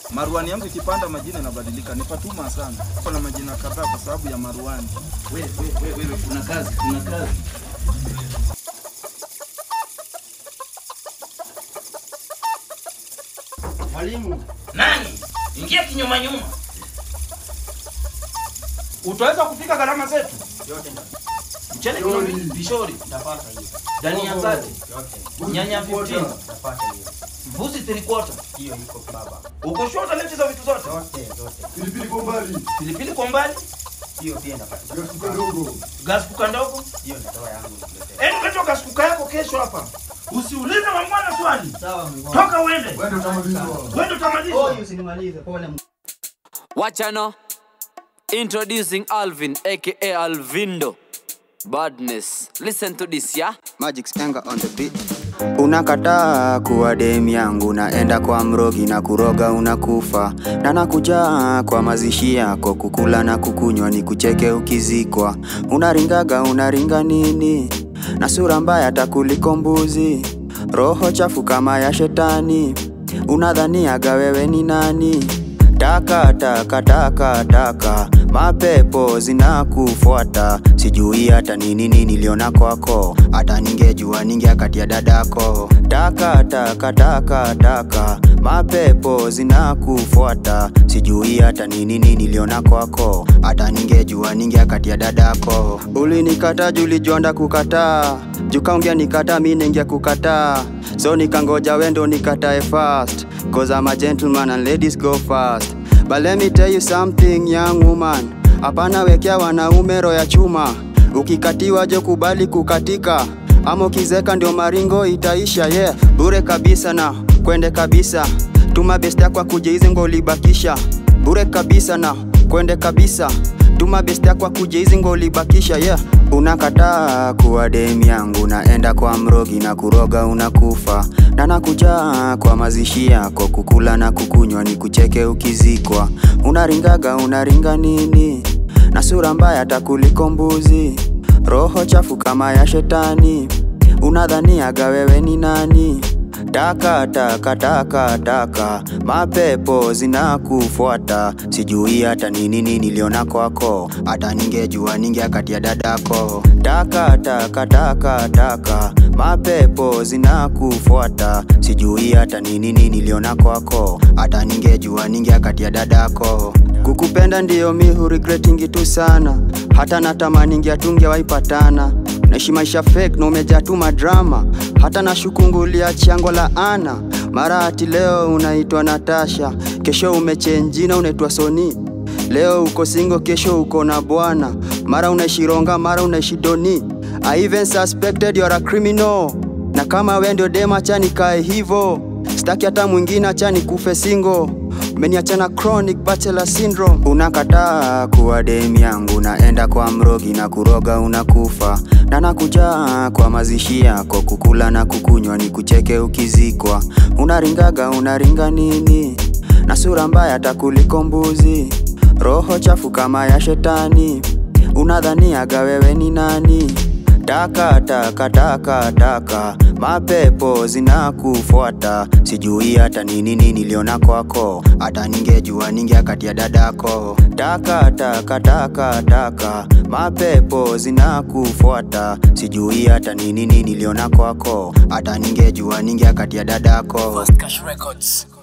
Maruani yangu ikipanda majina inabadilika. Ni Fatuma sana. Kuna majina kadhaa kwa sababu ya maruani. Wewe wewe wewe kuna kazi, kuna kazi. Mwalimu, Nani? Ingia kinyuma nyuma. Utaweza kupika gharama zetu? yote nda- Mchele kilo mbili, vishori, ndapata hiyo. dania zake, Yote. nyanya 15, Ndapata hiyo. mbuzi 3 quarter. Hiyo iko baba. Uko sure utaleta hizo vitu zote? Zote, zote. Pilipili kwa mbali, Pilipili kwa mbali, Hiyo pia ndapata. gasi kadogo. gas kuka ndogo. Hiyo natoa yangu nikuletee. Enda katoa gas kuka yako kesho hapa. Usiulize mwana swali. Sawa Mungu. Toka uende. Wewe utamalizwa. Wewe utamaliza. Oi, usinimalize. Pole. Wachano. Introducing Alvin, aka Alvindo. Badness. Listen to this, yeah? Magic Spenga on the beat. Unakataa kuwa dem yangu, naenda kwa mrogi na kuroga unakufa, na nakuja kwa mazishi yako kukula na kukunywa, ni kucheke ukizikwa. Unaringaga unaringa nini? na sura mbaya takuliko mbuzi, roho chafu kama ya shetani, unadhaniaga wewe ni nani? Taka taka taka taka, mapepo zinakufuata, sijui hata ni nini niliona kwako, hata ningejua ningeakatia dadako. Taka taka taka taka, mapepo zinakufuata, sijui hata ni nini niliona kwako, hata ningejua ningeakatia dadako. Ulinikata juu ulijonda kukataa, jukaongea nikata mi ningia kukataa, so nikangoja wendo nikatae fast, cause I'm a gentleman and ladies go fast. But let me tell you something young woman, hapana wekea wanaume roho ya chuma, ukikatiwa je kubali kukatika, ama ukizeka ndio maringo itaisha yeah. Bure kabisa na kwende kabisa, tuma best yako akuje hizi ngo ulibakisha, bure kabisa na kwende kabisa tuma best yako akuje hizi ngo ulibakisha yeah. Unakataa kuwa dem yangu, naenda kwa mrogi na kuroga unakufa, na nakuja kwa mazishi yako kukula na kukunywa, ni kucheke ukizikwa. Unaringaga unaringa nini? na sura mbaya takuliko mbuzi, roho chafu kama ya shetani, unadhaniaga wewe ni nani? Taka taka taka taka, mapepo zinakufuata, sijui hata ni nini niliona kwako, hata ningejua ningeakatia dadako. Taka taka taka taka, mapepo zinakufuata, sijui hata ni nini niliona kwako, hata ningejua ningeakatia dadako. Kukupenda ndiyo mi huregretingi tu sana, hata natamani tungewaipatana naishi maisha fake na umejaa tu madrama, hata na shukungulia chango la ana mara ati leo unaitwa Natasha, kesho umechenjina unaitwa Soni, leo uko singo, kesho uko na bwana, mara unaishi Ronga, mara unaishi Doni. I even suspected you're a criminal, na kama we ndio dema, acha nikae hivo, staki hata mwingine, acha nikufe single umeniachana chronic bachelor syndrome. Unakataa kuwa dem yangu, naenda kwa mrogi na kuroga unakufa, na nakuja kwa mazishi yako kukula na kukunywa, ni kucheke ukizikwa. Unaringaga unaringa nini? na sura mbaya takuliko mbuzi, roho chafu kama ya shetani, unadhaniaga wewe ni nani? Taka taka taka taka, mapepo zinakufuata, sijui hata ni nini niliona kwako, hata ningejua ningeakatia dadako. Taka taka taka taka, mapepo zinakufuata, sijui hata ni nini niliona kwako, hata ningejua ningeakatia dadako. First Cash Records.